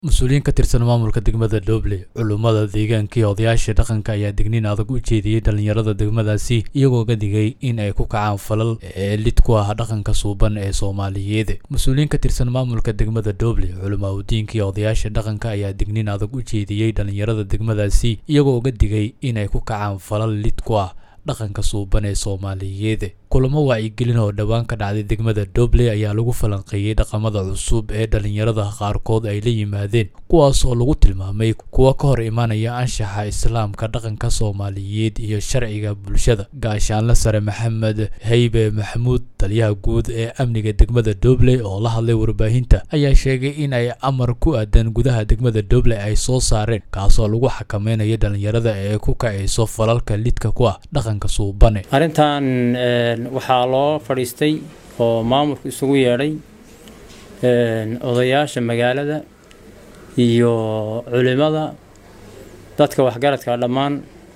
mas-uuliyiin ka tirsan maamulka degmada dhoble culummada deegaanka iyo odayaasha dhaqanka ayaa digniin adag u jeediyey dhallinyarada degmadaasi iyagoo ga digay in ay ku kacaan falal ee lid ku ah dhaqanka suuban ee soomaaliyeed mas-uuliyiin ka tirsan maamulka degmada dhoble culimaadudiinka iyo odayaasha dhaqanka ayaa digniin adag u jeediyey dhallinyarada degmadaasi iyagoo ga digay in ay ku kacaan falal lid ku ah dhaqanka suuban ee soomaaliyeed kulamo wacyigelin oo dhowaan ka dhacday degmada dhoble ayaa lagu falanqeeyey dhaqamada cusub ee dhallinyarada qaarkood ay la yimaadeen kuwaas oo lagu tilmaamay kuwa ka hor imaanaya anshaxa islaamka dhaqanka soomaaliyeed iyo sharciga bulshada gaashaanle sare maxamed haybe maxamuud taliyaha guud ee amniga degmada dhoble oo la hadlay warbaahinta ayaa sheegay in ay amar ku aadan gudaha degmada dhoble ay soo saareen kaasoo lagu xakameynayo dhallinyarada ee ku kacayso falalka lidka ku ah dhaqanka suubane arrintan waxaa loo fadhiistay oo maamulku isugu yeedhay odayaasha magaalada iyo culimada dadka waxgaradka dhammaan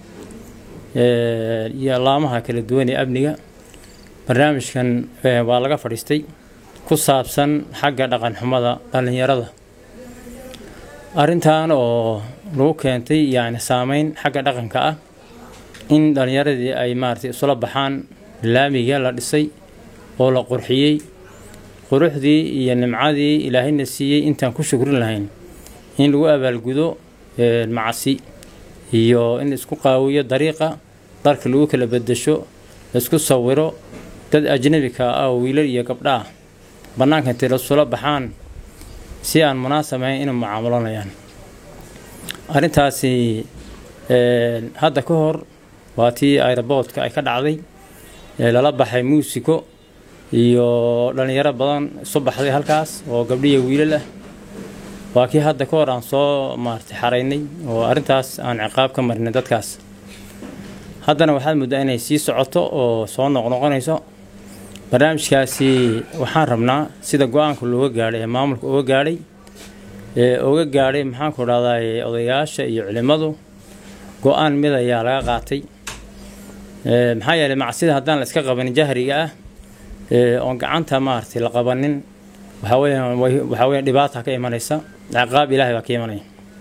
iyo laamaha kala duwan ee amniga barnaamijkan waa laga fadhiistay ku saabsan xagga dhaqan xumada dhallinyarada arrintan oo lagu keentay yani saameyn xagga dhaqanka ah in dhallinyaradii ay maaratay isula baxaan laamiga la dhisay oo la qurxiyey quruxdii iyo nimcadii ilaahayna siiyey intaan ku shukrin lahayn in lagu abaalgudo macasi iyo in isku qaawiyo dariiqa darka lagu kala bedesho laisku sawiro dad ajnabika ah oo wiilal iyo gabdha ah bannaanka intay lasula baxaan si aan munaasab ahayn inay mucaamalanayaan arrintaasi hadda ka hor waa tii aeroboortka ay ka dhacday lala baxay muusiko iyo dhallinyaro badan isu baxday halkaas oo gabdhiya wiilal ah waa kii hadda ka hor aan soo maaratay xaraynay oo arrintaas aan ciqaab ka marinay dadkaas haddana waxaad muddaa inay sii socoto oo soo noqnoqonayso barnaamijkaasi waxaan rabnaa sida go-aanka looga gaadhay ee maamulka uga gaadhay ee uga gaadhay maxaanku dhahdaa odayaasha iyo culimmadu go-aan mid ayaa laga qaatay maxaa yeelay macsida haddaan la iska qabanin jahriga ah oon gacanta maaragtay la qabanin waxaa weyaan waxaa weya dhibaata ka imanaysa ciqaab ilahay baa ka imanaya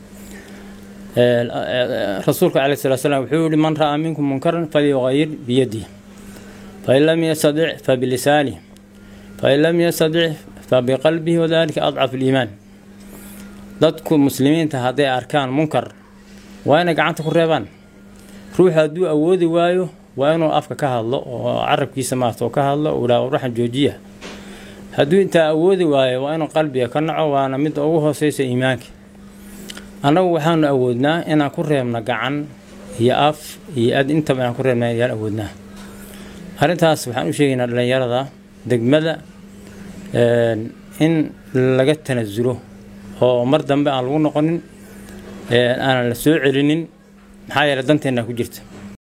rasuulka caleyh salatu slam wuxuu yihi man ra'aa minkum munkaran falyuqayir biyadih fain lam yastadic fabilisanih fain lam yastadic fabiqalbihi wadalika adcafu liimaan dadku muslimiinta hadday arkaan munkar waa inay gacanta ku reebaan ruuxu hadduu awoodi waayo waa inuu afka ka hadlo oo carabkiisa maarata oo ka hadlo uu dhaha waxaan joojiya hadduu intaa awoodi waayo waa inuu qalbiga ka naco waana midda ugu hooseysa iimaanka annagu waxaanu awoodnaa inaan ku reebno gacan iyo af iyo ad intaba inaan ku reebna ayaan awoodnaa arrintaas waxaan u sheegaynaa dhallinyarada degmada in laga tanasulo oo mar dambe aan lagu noqonin aanan la soo celinin maxaa yeele danteennaa ku jirta